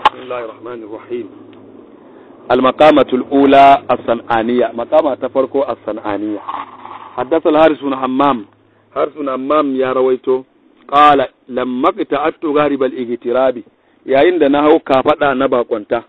بسم الله الرحمن الرحيم المقامة الأولى الصنعانية مقامة تفرقو الصنعانية حدث الحارس بن حمام حارس بن حمام يا رويتو قال لما قطعت غارب الاغتراب yayin da na hau kafaɗa na bakonta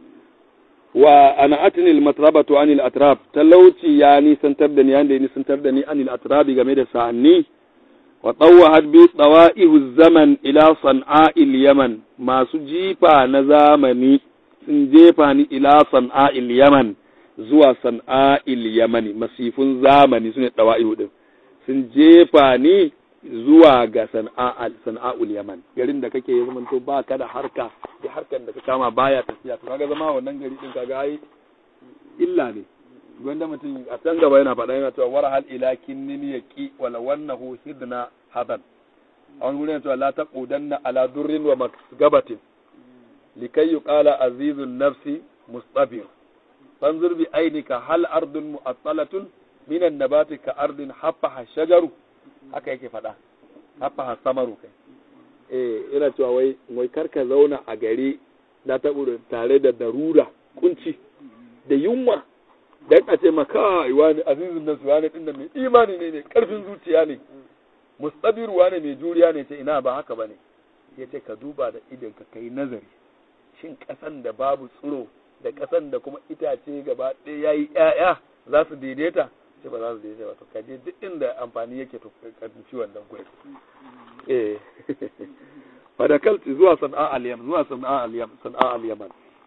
wa ana atinil matrabatu anil atrab talauci ya nisantar da ni yanda ya nisantar da ni anil atrabi game da sa'anni wa tsawwa bi tsawa'ihu zaman ila san'a'il yaman masu jifa na zamani sun jefa ni ila san'a'il yaman zuwa san'a'il yamani masifun zamani sune tsawa'ihu din sun jefa ni zuwa ga sana'a'ul yaman garin da kake ya zamanto ba ka da harka da harkar da ka kama baya tafiya to kaga zama wannan gari din kaga ai illa ne gwanda mutum a can gaba yana faɗa yana cewa war hal ila kinnin yaqi wala wannahu hidna hadan a wani gurin cewa la taqudanna ala durrin wa masgabatin likay yuqala azizun nafsi mustabir fanzur bi ainika hal ardun mu'attalatun minan nabati ka ardin haffa shajaru haka yake faɗa haffa samaru kai eh ina cewa wai wai karka zauna a gari na taɓa tare da darura kunci da yunwa dan a ce maka wani azizun nasu wani din da mai imani ne mai karfin zuciya ne mustabiru wani mai juriya ne ce ina ba haka bane ya ce ka duba da idon ka kai nazari shin kasan da babu tsiro da kasan da kuma itace gaba ɗaya yayi ƴaƴa za su daidaita ce ba za su daidaita ba to ka je duk inda amfani yake to ka duci wannan gurin eh fadakalti zuwa sana'a al-yaman zuwa sana'a al-yaman sana'a al-yaman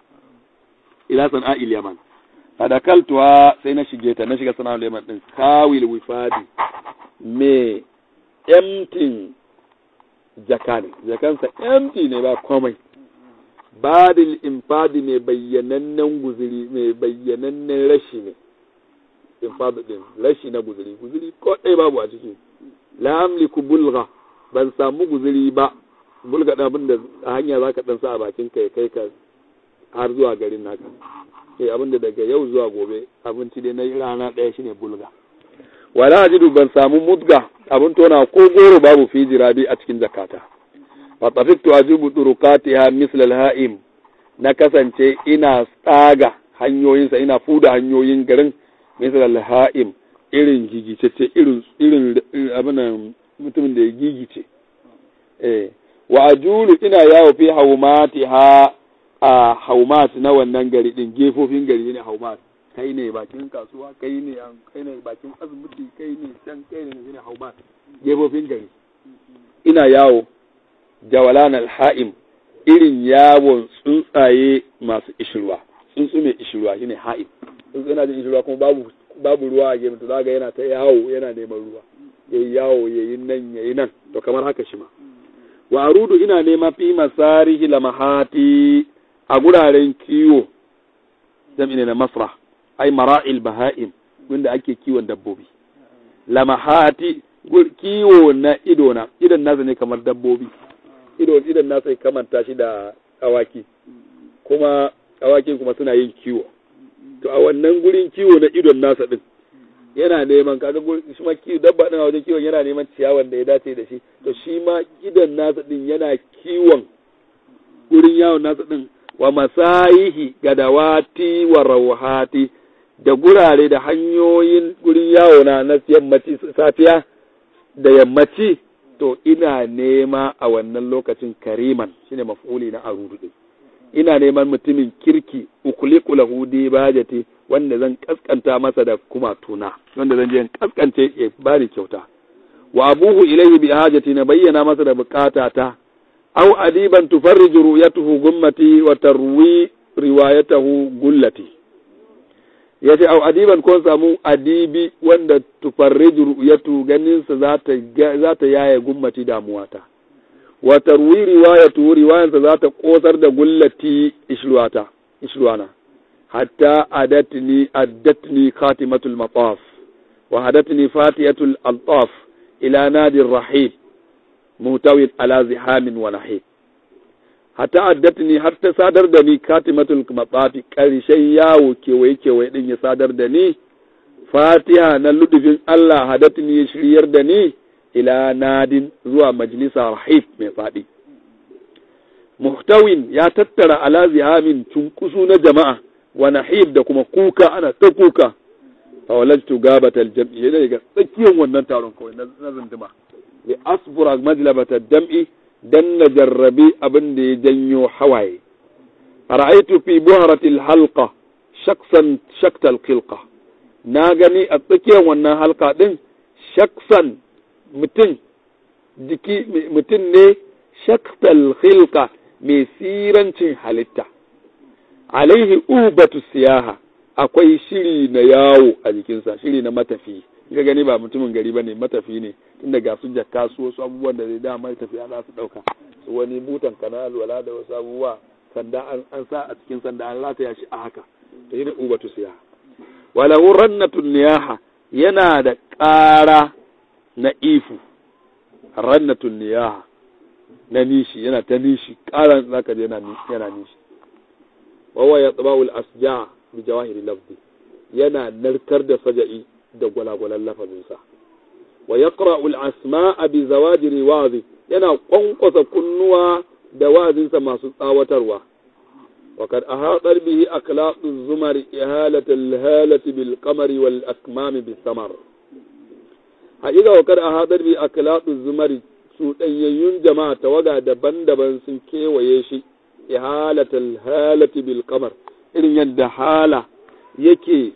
ila sana'a al-yaman fadakaltuwa sai na shige ta na shiga sana'a al-yaman din kawil wifadi me empty jaka ne jakansa empty ne ba komai badil infadi mai bayyanannen guziri mai bayyanannen rashi ne infadi din rashi na guziri guziri ko ɗaya babu a ciki la amliku bulga ban samu guziri ba bulga ɗan abin da a hanya za ka ɗan sa a bakin ka kai ka har zuwa garin naka ke abin da daga yau zuwa gobe abinci dai na rana ɗaya shine bulga wala ajidu ban samu mudga abin tona ko goro babu fi jirabi a cikin zakata wa tafiktu ajibu turukatiha misl al-ha'im na kasance ina tsaga hanyoyinsa ina fuda hanyoyin garin misl al-ha'im irin gigicece irin irin abin mutumin da ya gigice eh wa ajulu ina yawo fi haumati ha a haumat na wannan gari din gefofin gari ne haumat kai ne bakin kasuwa kai ne kai ne bakin asibiti kai ne can kai ne ne haumat gefofin gari ina yawo jawalan alha'im irin yawon tsuntsaye masu ishirwa tsuntsu mai ishirwa shine ha'im tsuntsu yana jin ishirwa kuma babu babu ruwa a gefen to zaga yana ta yawo yana neman ruwa yayi yawo yayi nan yayi nan to kamar haka shi ma wa arudu ina nema fi masarihi lamahati a guraren kiwo jam'i ne na masra ai mara'il baha'im wanda ake kiwon dabbobi lamahati kiwo na ido na idan nasa ne kamar dabbobi ido idan nasa ya kamanta shi da awaki kuma awakin kuma suna yin kiwo to a wannan gurin kiwo na idon nasa din yana neman kaga shi ma kiwo dabba din a wajen kiwon yana neman ciyawan da ya dace da shi to shi ma idan nasa din yana kiwon gurin yawon nasa din wa masayihi gadawati wa rawhati da gurare da hanyoyin gurin yawo na na yammaci safiya da yammaci to ina nema a wannan lokacin kariman shine maf'uli na arudu din ina neman mutumin kirki ukuliku lahu bajati wanda zan kaskanta masa da kuma tuna wanda zan je in kaskance ya bani kyauta wa abuhu ilayhi bi hajati na bayyana masa da bukatata aw adiban tufarriju ru'yatuhu gummati wa tarwi riwayatahu gullati yace aw adiban ko samu adibi wanda tufarriju ru'yatu ganin sa zata zata yaye gummati damuwata wa tarwi riwayatu riwayansa zata kosar da gullati ishruwata ishruwana hatta adatni addatni khatimatul mataf wa hadatni fatiyatul altaf ila nadi rahib mutawin ala zihamin wa nahib hatta addatni har ta sadar da ni katimatul matsafi karshen yawo kewaye kewaye din ya sadar da ni fatiha na ludufin Allah hadatni ya shiryar da ni ila nadin zuwa majalisa rahib mai faɗi muhtawin ya tattara ala zihamin cunkusu na jama'a wa nahib da kuma kuka ana ta kuka fa walajtu gabatal jam'i yana daga tsakiyar wannan taron kawai na zunduma li asbura majlabata dam'i dan na jarrabi abin da ya janyo hawaye ra'aytu fi buharatil halqa shaksan shaktal khilqa na gani a tsakiyar wannan halka din shaksan mutum jiki mutum ne shaktal khilqa mai sirancin halitta alaihi ubatu siyaha akwai shiri na yawo a jikinsa shiri na matafi ga gani ba mutumin gari ba ne matafi ne tun daga su jakka su wasu abubuwan da zai da matafi ana su ɗauka su wani butan kanal wala da wasu abubuwa sanda an sa a cikin sanda an rataya shi a haka da shi da ubatu siyaha walahu rannatun niyaha yana da ƙara na ifu rannatun niyaha na nishi yana ta nishi ƙaran zaka je yana yana nishi wawa ya tsabawul asja bi jawahiri lafzi yana narkar da saja'i da gwalagwalan lafazinsa wa yaqra'u al-asma'a bi zawajiri wazi yana kwankwasa kunnuwa da wazinsa masu tsawatarwa وقد أحاط به أخلاق الزمر إهالة الهالة بالقمر والأكمام بالثمر حقيقة وقد أحاط به أخلاق الزمر سوطنيون جماعة توقع دبن دبن سنكي ويشي إهالة الهالة بالقمر إذن يند حالة يكي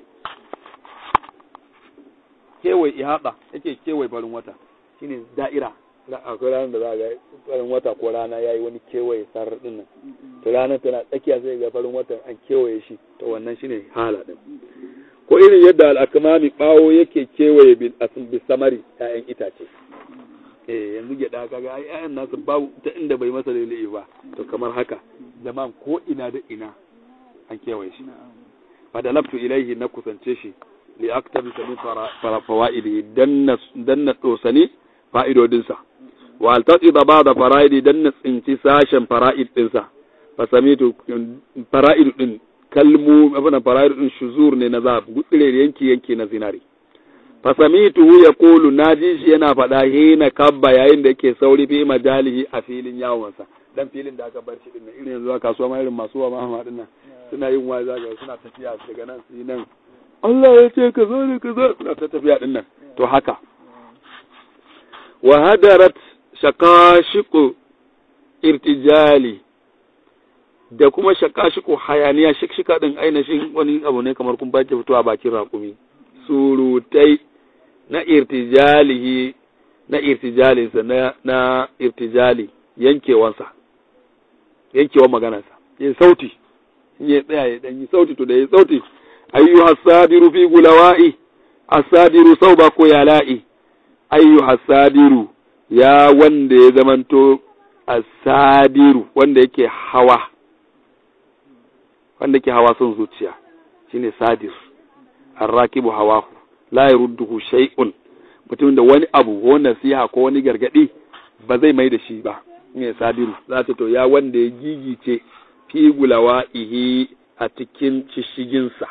kewaye ihada yake kewaye barin wata shine da'ira akwai ranar da za ga farin wata ko rana ya yi wani kewaye sarar din nan to ranar tana tsakiya sai ga farin watan an kewaye shi to wannan shine hala din ko irin yadda al'akamami bawo yake kewaye bil samari ƴaƴan itace eh yanzu gyada kaga ai ƴaƴan nasu babu ta inda bai masa lele ba to kamar haka zaman ko ina da ina an kewaye shi fa da laftu ilaihi na kusance shi li aktabisa min fawaidi danna danna dosani fa'idodinsa wa altati da ba da fara'idi dan na tsinci sashen fara'id ɗinsa fa samitu fara'id ɗin kalmu abin fara'id ɗin shuzur ne na zahab gutsire yanki yanki na zinari fa samitu ya kulu na ji shi yana faɗa hina kabba yayin da yake sauri fi majalihi a filin yawonsa dan filin da aka bar shi din irin yanzu a kasuwa ma irin masu wa mahama din nan suna yin waza ga suna tafiya daga nan su nan Allah ya ce ka zo ne ka zo suna ta tafiya din nan to haka wa hadarat shakashiku irtijali da kuma shakashiku hayaniya shikshika din ainihin wani abu ne kamar kun baki fitowa bakin raƙumi surutai na irtijalihi na irtijalinsa na, na irtijali yankewansa yankewan maganarsa yin sauti ya tsaya ya ɗanyi sauti to da ya sauti ayyu hasadiru fi gulawa'i asadiru sauba ko yala'i ayyu hasadiru ya wanda ya zamanto asadiru wanda yake hawa wanda yake hawa son zuciya shine sadir arrakibu hawahu la yarudduhu shay'un mutum da wani abu ko nasiha ko wani gargadi ba zai mai da shi ba ne sadiru za ta to ya wanda ya gigice fi gulawa'ihi a cikin cishiginsa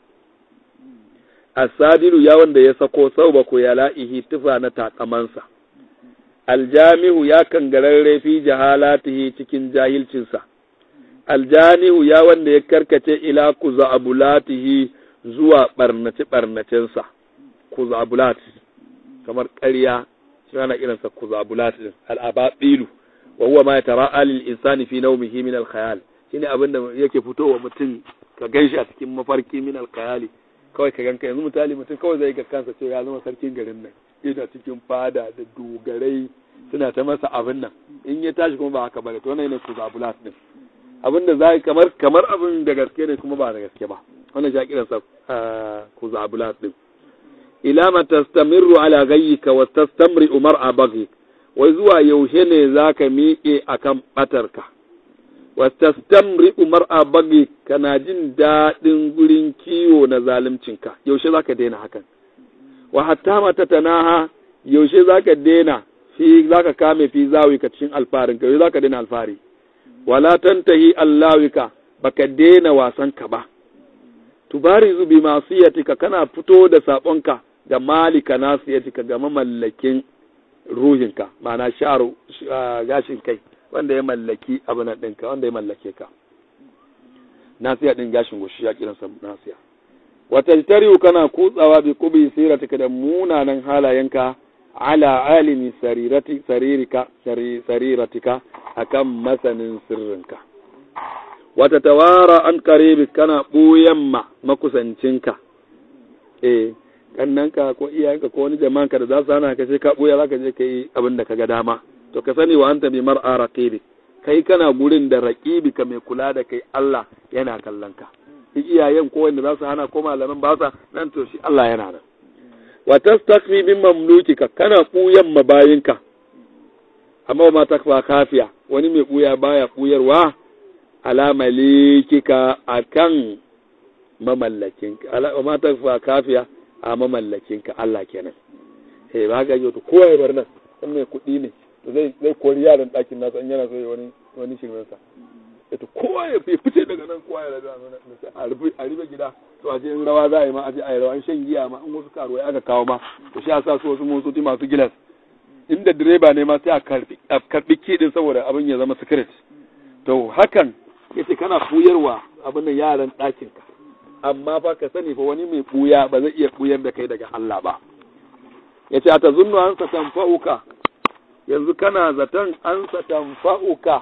asadiru ya wanda ya sako sauba ko ya la'ihi tufa na takamansa aljami'u ya kangararre fi jahalatihi cikin jahilcinsa aljani'u ya wanda ya karkace ila kuzabulatihi zuwa barnace barnacensa kuzabulat kamar ƙarya shi ana irinsa kuzabulat din al'ababilu wa huwa ma yatara'a lil insani fi nawmihi min al khayal shine abin da yake fitowa mutum ka ganshi a cikin mafarki min al khayali kawai ka ganka yanzu misali mutum kawai zai ga kansa ce ya zama sarkin garin nan yana cikin fada da dogarai suna ta masa abin nan in ya tashi kuma ba haka bane to wannan ne kuzabulat din abin da za kamar kamar abin da gaske ne kuma ba da gaske ba wannan shi kiransa kuzabulat din ila ma tastamirru ala ghayyika wa tastamri mar'a baghi wai zuwa yaushe ne zaka miƙe akan batarka wa tastamri mar'a baghi kana jin daɗin gurin kiwo na zaluncinka yaushe zaka daina hakan wa hatta mata tanaha yaushe zaka daina fi zaka kame fi zawika cikin alfarin ka yaushe zaka daina alfari wala tantahi allawika baka daina wasan ka ba tubarizu bi masiyatika kana fito da sabonka ga malika nasiyatika ga mamallakin ruhinka ma'ana sharu gashin kai wanda ya mallaki abin ɗinka wanda ya mallake ka nasiya ɗin gashin goshi ya kiransa nasiya wata tarihu kana kutsawa bi kubi siratika da munanan halayenka ala alimi sarirati saririka sariratika akan masanin sirrinka wata tawara an karibi kana ɓuyan ma makusancinka eh kannanka ko iyayenka ko wani jama'anka da za su hana ka sai ka ɓuya za ka je ka yi abin da ka ga dama to ka sani wa anta bi mar'a raqibi kai kana gurin da raqibi ka mai kula da kai Allah yana kallon ka iyayen ko wanda za su hana ko malaman ba sa nan to shi Allah yana nan wa tastakfi bin mamlukika kana ɓuyan mabayinka amma ma takfa kafiya wani mai ɓuya baya ɓuyarwa ala malikika akan mamallakinka ala ma takfa kafiya a mamallakinka Allah kenan eh ba ga yau to kowa ya bar nan in mai kuɗi ne to zai zai kori yaran ɗakin nasa in yana so ya wani wani shirmen sa to kowa ya fice daga nan kowa ya raga a rufe a rufe gida to a ce in rawa za a yi ma a ce a yi rawa in shan giya ma in wasu karuwai aka kawo ma to shi a sa su wasu motoci masu gilas inda direba ne ma sai a karbi a karbi kidin saboda abin ya zama secret to hakan yace kana fuyarwa abin nan yaran ɗakin ka amma fa ka sani fa wani mai buya ba zai iya buyar da kai daga Allah ba yace a tazunnu an sa tanfa'uka yanzu kana zaton an sa tanfa'uka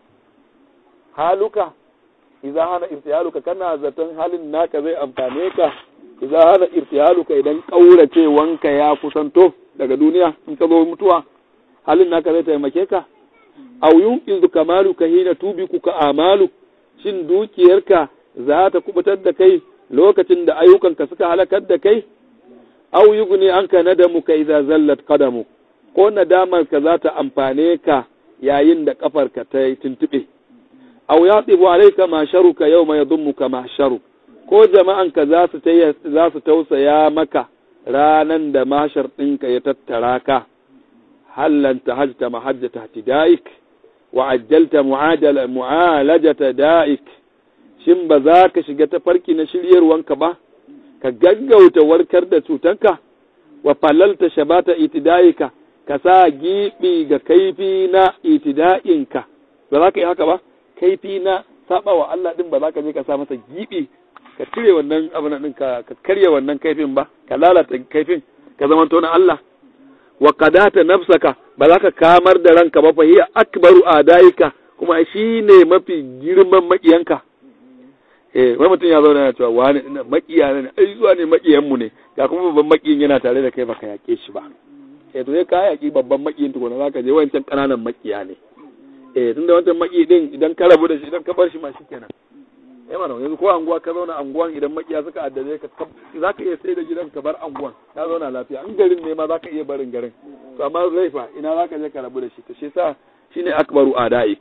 haluka idza hana irtihaluka kana zaton halin naka zai amfane ka idza hana irtihaluka idan kauracewanka ya kusanto daga duniya in ka zo mutuwa halin naka zai taimake ka aw yunqizu kamaluka hina tubiku amalu shin dukiyarka za ta kubutar da kai lokacin da ayyukanka suka halakar da kai aw yugni anka nadamuka idza zallat qadamu ko nadamar ka za ta amfane ka yayin da kafarka ta yi tuntube aw yatibu alayka ma sharuka yawma yadhummuka ma sharu ko jama'anka za su za su tausaya maka ranan da mashar ɗinka ya tattara ka hallan tahajta mahajjata ihtidaik wa ajjalta mu'adala mu'alajata da'ik shin ba za ka shiga tafarki na shiryarwanka ba ka gaggauta warkar da cutanka wa falalta shabata itidaika ka sa gibi ga kaifi na itida'inka ba za ka yi haka ba kaifi na saba wa Allah din ba za ka je ka sa masa gibi ka cire wannan abin din ka ka karya wannan kaifin ba ka lalata kaifin ka zama to na Allah wa qadata nafsaka ba za ka kamar da ranka ba fa hiya akbaru adaika kuma shine mafi girman makiyanka eh wai mutum ya zauna yana cewa wani ina makiya ne ai zuwa ne makiyan mu ne ga kuma babban makiyin yana tare da kai baka yake shi ba eh to sai ka yaki babban makiyin tukuna zaka je wancan kananan makiya ne eh tunda wancan maki din idan ka rabu da shi idan ka bar shi ma shikenan eh mana yanzu ko anguwa ka zauna anguwan idan makiya suka addabe ka zaka iya sai da gidan ka bar anguwan ka zauna lafiya in garin ne ma zaka iya barin garin to amma zaifa ina zaka je ka rabu da shi to shi yasa shine akbaru adaik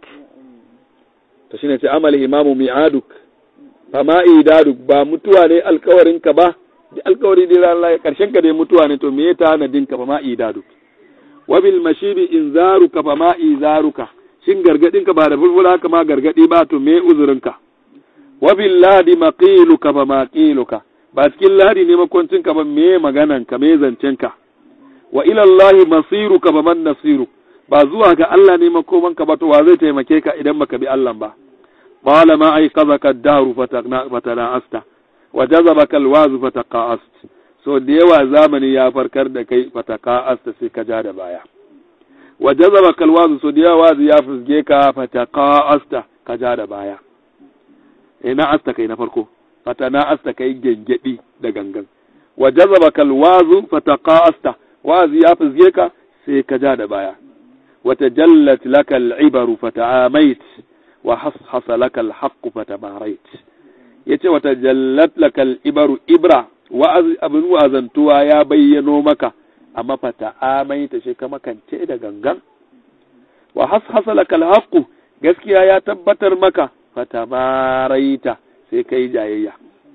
to shine ce amal imamu mi'aduk fama idaduk ba mutuwa ne alkawarin ka ba alkawari dai ran Allah karshen ka dai mutuwa ne to me ya tanadin ka fama idaduk wa bil mashibi inzaruka fama izaruka shin gargadin ka ba da bulbula ka ma gargadi ba to me uzurin ka wa bil ladi maqiluka fa maqiluka ba cikin ladi ne makoncin ka ba me maganan ka me zancen ka wa ila Allah masiruka fa man nasiru ba zuwa ga Allah ne makoman ka ba to wa zai taimake ka idan baka bi Allah ba qala ma aiqadhaka ad-dahr fatana'asta wa jazabaka al-waz fataqa'ast so da yawa zamani ya farkar da kai fataqa'asta sai ka ja da baya wa jazabaka al-waz so da yawa ya fusge ka fataqa'asta ka ja da baya eh na asta kai na farko fatana asta kai gengedi da gangan wa jazabaka al-waz fataqa'asta wazi ya fusge ka sai ka ja da baya wa tajallat laka al-ibaru fata'amait wa hashasa laka al-haqqu fatamarait yace wa tajallat laka al-ibaru ibra wa abin wazantuwa ya bayyano maka amma fata'amaita shi ka makance da gangan wa hashasa laka al-haqqu gaskiya ya tabbatar maka fatamaraita sai kai jayayya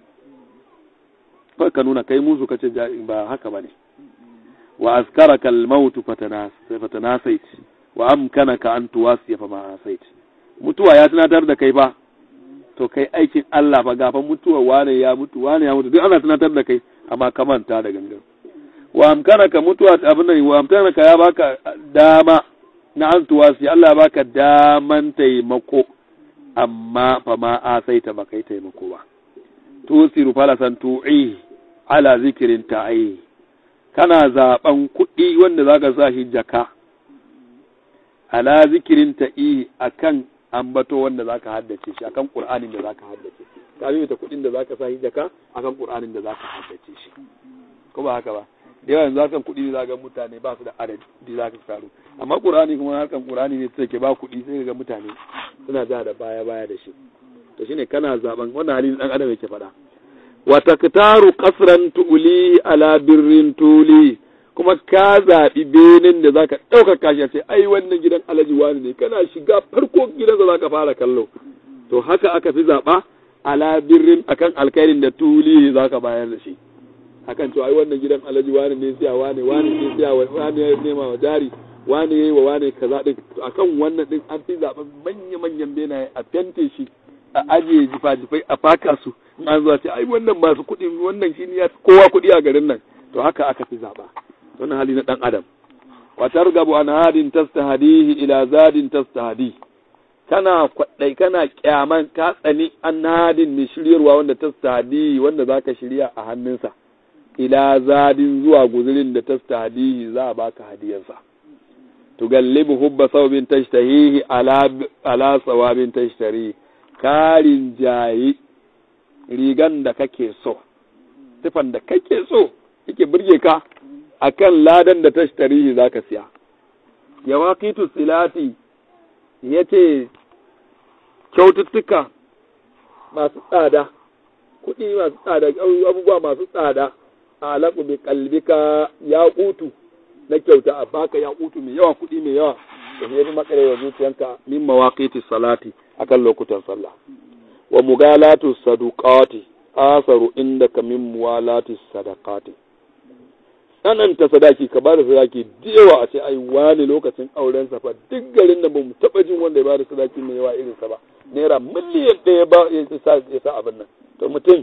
fa ka nuna kai musu kace ba haka bane wa azkaraka al-maut fatanasait wa amkanaka an tuwasiya fa ma asait mutuwa ya tunatar da kai ba to kai aikin Allah fa gafan mutuwa wane ya mutu wane ya mutu duk ana tunatar da kai amma ka manta da gangan wa amkanaka mutuwa abin nan wa amkanaka ya baka dama na an tuwasi Allah baka daman taimako amma fa ma a sai ta baka taimako ba tusiru falasan tu'i ala zikirin ta'i kana zaben kuɗi wanda zaka sa shi jaka ala zikirin ta'i akan ambato wanda zaka haddace shi akan qur'anin da zaka haddace ka bi ta kuɗin da zaka sa shi jaka akan qur'anin da zaka haddace shi ko ba haka ba da yawa yanzu harkan kuɗi za ga mutane ba su da adadi za ka faru amma ƙur'ani kuma harkan ƙur'ani ne take ba kuɗi sai ga mutane suna ja da baya baya da shi to shine kana zaben wannan halin dan adam yake faɗa wa taktaru qasran tuuli ala birrin tuli kuma ka zaɓi benin da zaka ɗaukaka shi a ce ai wannan gidan alaji wani ne kana shiga farko gidansa zaka fara kallo to haka aka fi zaɓa ala birrin akan alkhairin da tuli zaka bayar da shi akan cewa ai wannan gidan alhaji wani ne siya wani wani ne siya wani ya nema wa jari wani yayi wa wani kaza din to akan wannan din an fi zaben manya manyan benaye a fente shi a ajiye jifa jifai a faka su an zuwa ce ai wannan masu kuɗi wannan shi ne ya kowa kuɗi a garin nan to haka aka fi zaba wannan hali na dan adam wa targabu an hadin tastahdihi ila zadin tastahdi kana kwaɗai kana kyaman ka tsani an hadin mai shiryarwa wanda tastahdi wanda zaka shirya a hannunsa ila zadin zuwa guzurin da tastahdihi za a baka hadiyarsa tugallibu hubba saubin tashtahihi ala ala sawabin tashtari karin jayi rigan da kake so tufan da kake so yake burge ka akan ladan da tashtarihi zaka siya yawaqitu silati yace kyaututtuka masu tsada kuɗi masu tsada abubuwa masu tsada alaƙu bi kalbika ya kutu na kyauta a baka ya kutu mai yawa kuɗi mai yawa da ne fi makare wa zuciyanka min mawaqiti salati akan lokutan sallah wa mugalatu saduqati asaru indaka min muwalati sadaqati tsananta sadaki ka bada sadaki da yawa a ce ai wani lokacin auren sa fa duk garin da bamu taba jin wanda ya bada sadaki mai yawa irin sa ba naira miliyan ɗaya ba ya sa abin nan to mutum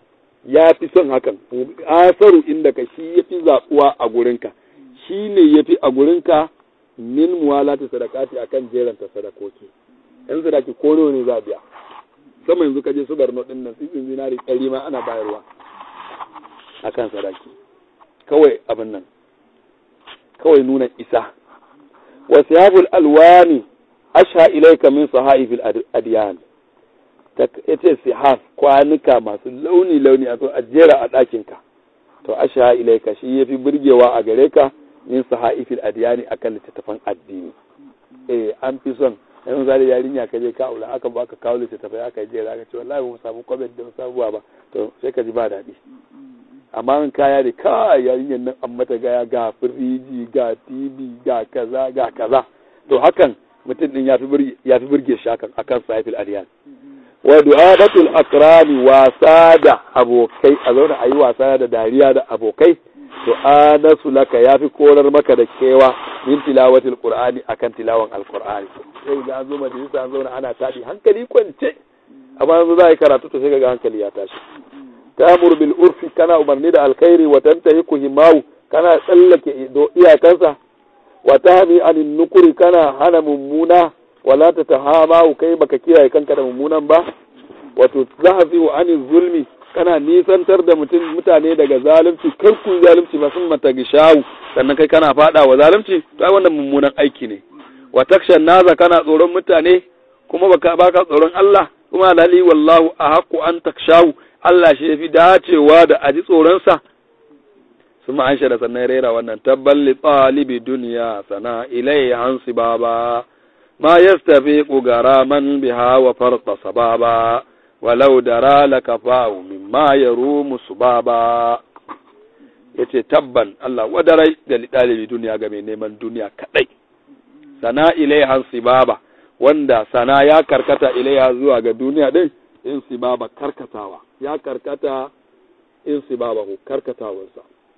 ya fi son hakan asaru inda ka shi ya fi zaɓuwa a gurinka shi ne ya fi a gurinka min muwalata sadakati a kan jeranta sadakoki yan sadaki ko nawa ne za biya sama yanzu ka je su barno ɗin nan tsitsin zinari ɗari ma ana bayarwa a kan sadaki kawai abin nan kawai nuna isa wasu yabul alwani asha ilaika min sahaifil adiyan ta ce sihaf kwanuka masu launi-launi a a jera a ɗakinka to asha ilaika shi ya fi burgewa a gare ka min sahaifil adiyani akan littattafan addini eh an fi son yanzu zai yarinya ka je ka aula aka baka kawo littattafai aka jera ka ce wallahi ba mu samu comment da sabuwa ba to sai ka ji ba daɗi amma in kaya da kai yarinyar nan an mata gaya ga firiji ga tv ga kaza ga kaza to hakan mutum din ya fi burge shi hakan akan sahaifil adiyani wa du'abatul akrami wasa da abokai a zauna a yi wasa da dariya da abokai to anasu laka yafi korar maka da kewa min tilawatil qur'ani akan tilawan alqur'ani sai ga an zo majalisa an zauna ana tadi hankali kwance amma yanzu za a yi karatu to sai ga hankali ya tashi ta'muru bil urfi kana umarni da alkhairi wa tantahiku himawu kana tsallake iyakansa wa tahmi anin nukuri kana hana mummuna wala ta tahama kai baka kiyaye kanka da mummunan ba wato zahafi anil zulmi kana nisantar da mutum mutane daga zalunci kar ku zalunci ba sun mata gishawu sannan kai kana fada wa zalunci to ai wannan mummunan aiki ne wa takshan naza kana tsoron mutane kuma baka baka tsoron Allah kuma lali wallahu ahqqu an takshawu Allah shi yafi dacewa da aji tsoron sa suma an da sannan rera wannan tabballi talibi duniya sana ilai hansi baba ما يستفيق غراما بها وفرط سبابا ولو درى لكفاه مما يروم سبابا yace tabban Allah wadarai da ɗalibi duniya ga mai neman duniya kaɗai sana ilaihan sibaba wanda sana ya karkata ilaiha zuwa ga duniya ɗin in sibaba karkatawa ya karkata in sibaba ko karkatawarsa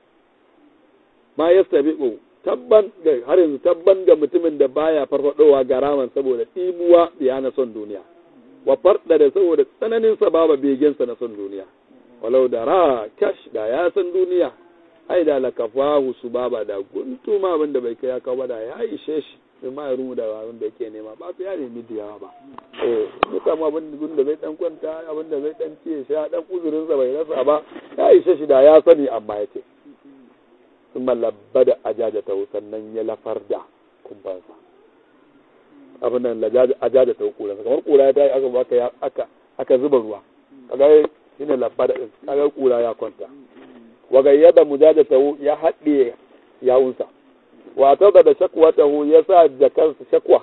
ma yastabiqu tabban har yanzu tabban ga mutumin da baya farfadowa ga raman saboda ɗimuwa ya na son duniya wa farda da saboda tsananin sababa begensa na son duniya walau da ra kash da ya san duniya ai da lakafahu su baba da guntuma abin da bai kai ya kawo da ya ishe shi sai ma ya rumu da abin da yake nema ba su ya nemi da yawa ba eh ya samu abin da zai dan kwanta abin da zai dan ciye sha dan uzurin sa bai rasa ba ya ishe shi da ya sani amma yake sun mallabba da ajaja ta sannan ya lafar da kumbansa abin nan ajaja ta kura kamar kura ya tayi aka baka aka aka zuba ruwa kaga shine labba da kaga kura ya kwanta wa gayyada mujadatahu ya haɗe yawunsa wa tada da shakwatahu ya sa jakansa shakwa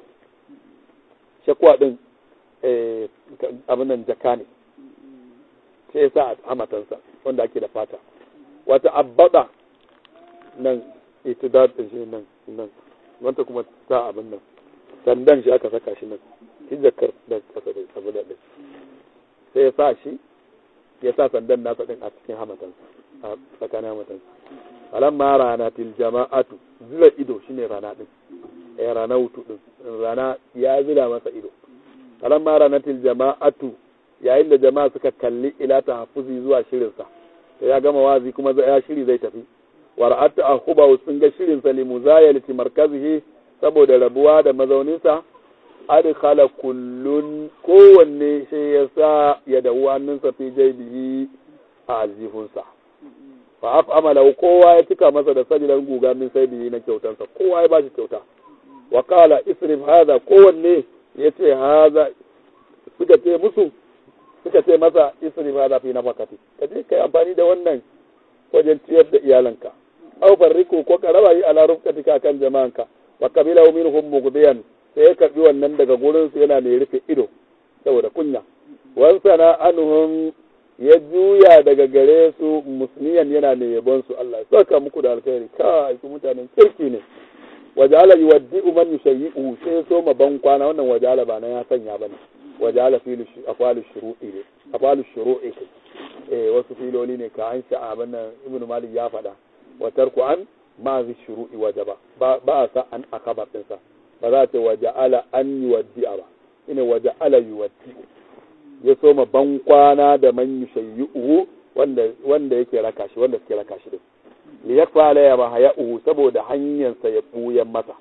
shakwa din eh abin nan jaka ne sai ya sa a matansa wanda ake da fata wata abbada nan itidar din shi nan nan wanda kuma ta abin nan sandan shi aka saka shi nan shi jakar da kasa da abu da din sai ya sa shi ya sa sandan nasa din a cikin hamatansa a tsakanin hamatansa alamma rana til jama'atu zira ido shine rana din eh rana hutu din rana ya zira masa ido alamma rana til jama'atu yayin da jama'a suka kalli ila tahaffuzi zuwa shirinsa sai ya gama wazi kuma ya shiri zai tafi wara'at akhuba sun ga shirin sa li muzayalati markazihi saboda rabuwa da mazauninsa adkhala kullun kowanne sai ya sa ya dawo hannunsa fi jaibihi a aljihunsa fa af'amala kowa ya cika masa da sajilar guga min sai bihi na kyautansa kowa ya bashi kyauta wa qala isrif hadha kowanne yace hadha suka ce musu suka ce masa isrif hadha fi nafakati kaje kai amfani da wannan wajen ciyar da iyalanka aw farriku ko ka raba yi ala rufkatika kan jama'anka wa qabila minhum mughdiyan sai ya karbi wannan daga gurin su yana mai rufe ido saboda kunya wan sana anhum ya juya daga gare su musniyan yana mai yabon su Allah ya saka muku da alkhairi kai ku mutanen kirki ne wajala yuwaddi'u man yushayyi'u sai so ma ban kwana wannan wajala ba na ya sanya bane wajala filu afalu shuru'i ne afalu shuru'i eh wasu filoli ne ka an sha abin nan ibnu malik ya faɗa wa tarku an ma zai shuru'i wajaba ba a sa an akabar ɗinsa ba za ta waje ala an yi waddi'a ba ina waje ala yi waddi'u ya soma ban kwana da man yi shayyu'u wanda wanda yake raka shi wanda suke raka shi din li yakfa la ya bahaya uhu saboda hanyarsa ya buyan masa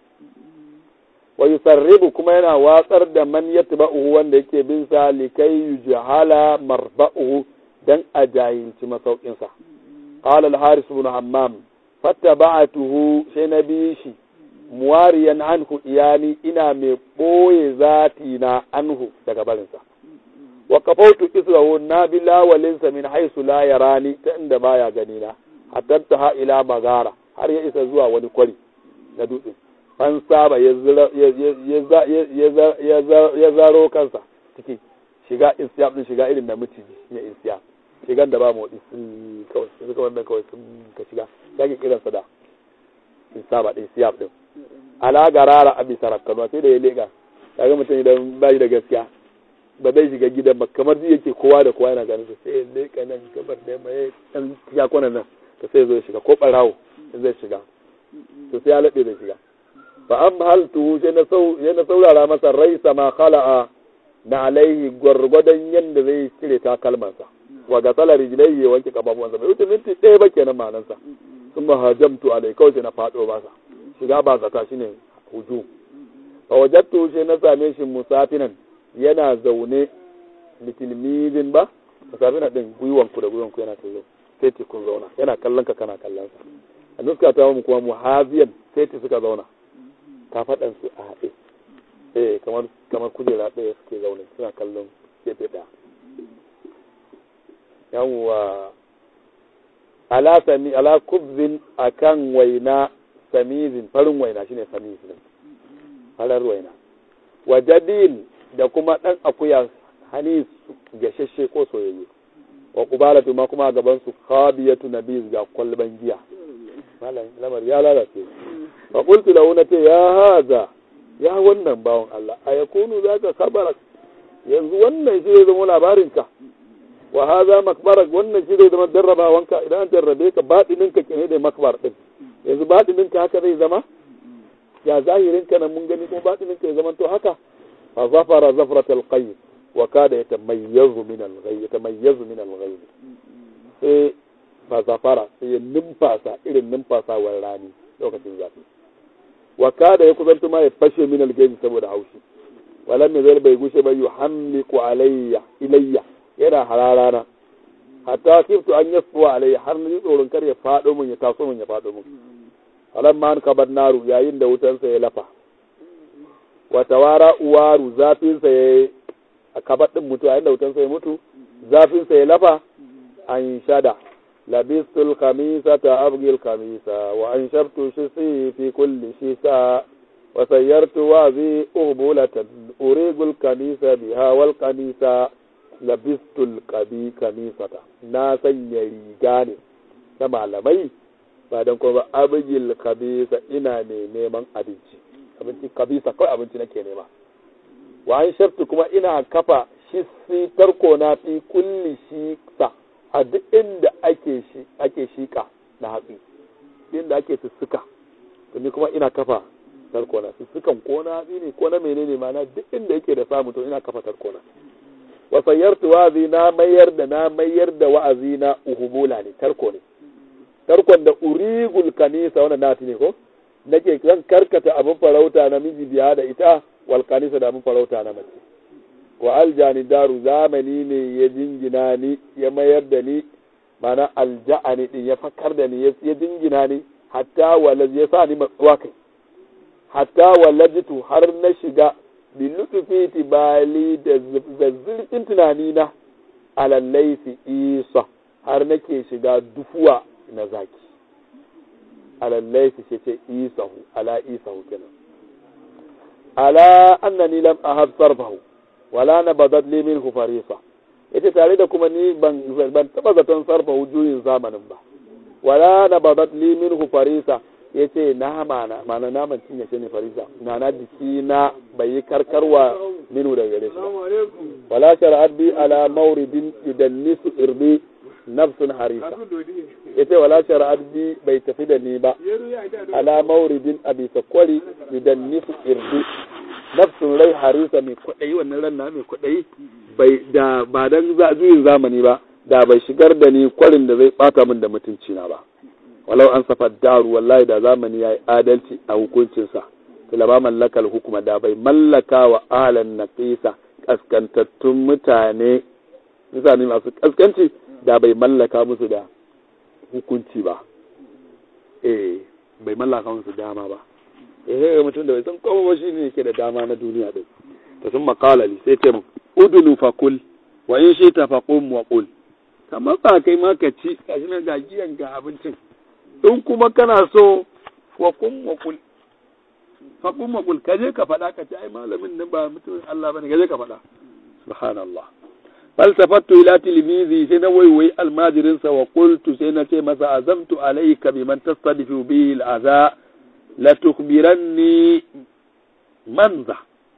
wa yusarribu kuma yana watsar da man yatba'uhu wanda yake bin sa likai yujhala marba'uhu dan a jahilci masaukinsa قال الحارث بن حمام fattaba'atuhu sai na bi shi muwariyan anhu iyani ina mai ɓoye zati na anhu daga barinsa wa kafautu israhu na bi lawalinsa min haisu la yarani ta inda baya gani na hatta ha ila magara har ya isa zuwa wani kwari na dutse an saba ya zaro kansa ciki shiga isyaf din shiga irin da miciji ya isyaf shigan da ba motsi sun kawai sun suka wannan kawai sun ka shiga sake kiransa da in saba ɗin siyaf ɗin ala garara abi sarakkanuwa sai da ya leƙa kaga mutum idan ba shi da gaskiya ba zai shiga gidan ba kamar zai yake kowa da kowa yana ganin sa sai ya leƙa nan gabar da yamma ya ɗan ya kwana nan to sai zo ya shiga ko ɓarawo zai shiga to sai ya laɓe zai shiga fa an haltu sai na saurara masa rai sama khala'a na alaihi gwargwadon yadda zai cire takalmansa wa ga salar rijilai ya wanke kafafuwansa bai wuce minti ɗaya ba kenan manansa sun ma hajamtu alai kawai sai na faɗo masa shiga ba zata shine huju fa wajattu sai na same shi musafinan yana zaune litilmizin ba musafina din gwiwanku da gwiwanku yana kallo sai ce kun zauna yana kallon ka kana kallon sa a nuska ta mu kuma muhaziyan sai ce suka zauna kafaɗan su a haɗe eh kamar kamar kujera ɗaya suke zaune suna kallon gefe ɗaya yawwa ala sami ala kubzin akan waina samizin farin waina shine samizin farar waina wa jadin da kuma dan akuya hani gashashe ko soyayye wa kubalatu ma kuma gaban su khabiyatu nabiz ga kwalban giya malam lamar ya lalace fa qultu lahu nate ya haza ya wannan bawon Allah ayakunu zaka khabarak yanzu wannan shi zai zama labarinka wa haza makbarak wannan shi zai zama jarrabawanka idan an jarrabe ka baɗininka kene da makbar din yanzu baɗininka haka zai zama ya zahirinka nan mun gani kuma baɗininka ya zama to haka fa zafara zafratal qayy wa kada yatamayyazu min al-ghayb yatamayyazu min al-ghayb sai fa zafara sai ya numfasa irin numfasawar rani lokacin zafi wa kada ya kusantu ma ya fashe min algaibi saboda haushi walam yazal bai gushe ba yuhammiqu alayya ilayya yana hararana hatta kiftu an yasfuwa alayya har ni tsoron kar ya fado mun ya taso mun ya fado mun falamma an kabar naru yayin da wutansa ya lafa wa tawara uwaru zafinsa ya a kabar din mutu yayin da wutansa ya mutu zafinsa ya lafa an shada labistul khamisata abgil khamisa wa an shabtu shisi fi kulli shisa wa sayyartu wazi urbulatan urigul kanisa biha wal kanisa labistul qabi kamisata na sanya riga ne na malamai ba don kuma ba abigil kabisa ina ne neman abinci abinci kabisa kawai abinci nake nema wa an shartu kuma ina kafa shi tarko na fi kulli shi sa a duk inda ake shi ake shika na hatsi inda ake sussuka to ni kuma ina kafa tarko na sussukan ko na hatsi ne ko na menene ma na duk inda yake da samu to ina kafa tarko na wa sayyartu wa'azi na mayar da na mayar da wa'azi na uhubula ne tarko ne tarkon da urigul kanisa wannan nati ne ko nake zan karkata abin farauta na miji biya da ita wal kanisa da abin farauta na mace wa aljani daru zamani ne ya jingina ni ya mayar da ni mana alja'ani din ya fakar da ni ya jingina ni hatta walad ya sa ni matsuwa kai hatta walajitu har na shiga bi lutufi tibali da zurfin tunani na alallaisi isa har nake shiga dufuwa na zaki alallaisi ce ce isahu ala isahu kenan ala annani lam ahab sarfahu wala na bazat li minhu farisa yace tare da kuma ni ban ban taba zaton sarfa juyin zamanin ba wala na bazat li minhu farisa yace na mana mana naman cinye shi ne farisa na na jiki na bai yi karkarwa minu daga gare shi wala shar'at bi ala mawridin yudannisu irbi nafsun harisa yace wala shar'at bi bai tafi da ni ba ala mawridin abi sakwari yudannisu irbi nafsun rai harisa mai kwaɗayi wannan ran na mai kwaɗayi bai da ba dan zuyin zamani ba da bai shigar da ni kwarin da zai bata min da mutunci na ba walau an safa daru wallahi da zamani yayi adalci a hukuncinsa tilaba mallakal hukuma da bai mallaka wa ahlan naqisa kaskantattun mutane mutane masu kaskanci da bai mallaka musu da hukunci ba eh bai mallaka musu dama ba eh ga mutum da bai san kowa ba shine yake da dama na duniya din to sun makala li sai ce mun udulu fakul wa in shi ta faqum wa qul kamar ba kai ma ka ci gashi nan ga giyan ga abincin in kuma kana so wa qum wa qul faqum wa qul kaje ka faɗa ka ci ai malamin nan ba mutumin Allah bane kaje ka faɗa subhanallah falsafattu ila tilmizi sai na waiwai almajirinsa wa qultu sai na ce masa azamtu alayka biman tastadifu bihi al'aza la tukhbiranni manza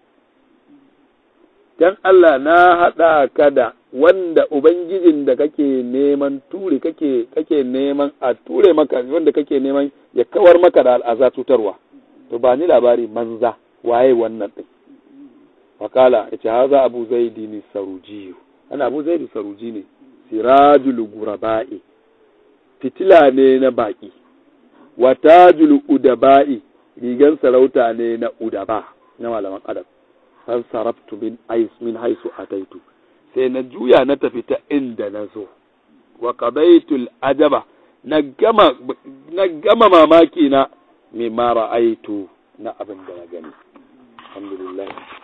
dan Allah na haɗa ka da wanda ubangijin da kake neman ture kake kake neman a ture maka wanda kake neman ya kawar maka da al'aza cutarwa to ba ni labari manza waye wannan din wakala yace haza abu zaidi ni sarujiyu ana abu zaidi saruji ne sirajul guraba'i fitila ne na baki wa tajul udaba'i rigan sarauta ne na udaba na malaman adab san sarabtu min ais min haisu ataitu sai na juya na tafi ta inda na zo wa qadaitul ajaba na gama na gama mamaki na mimma ra'aitu na abin da na gani alhamdulillah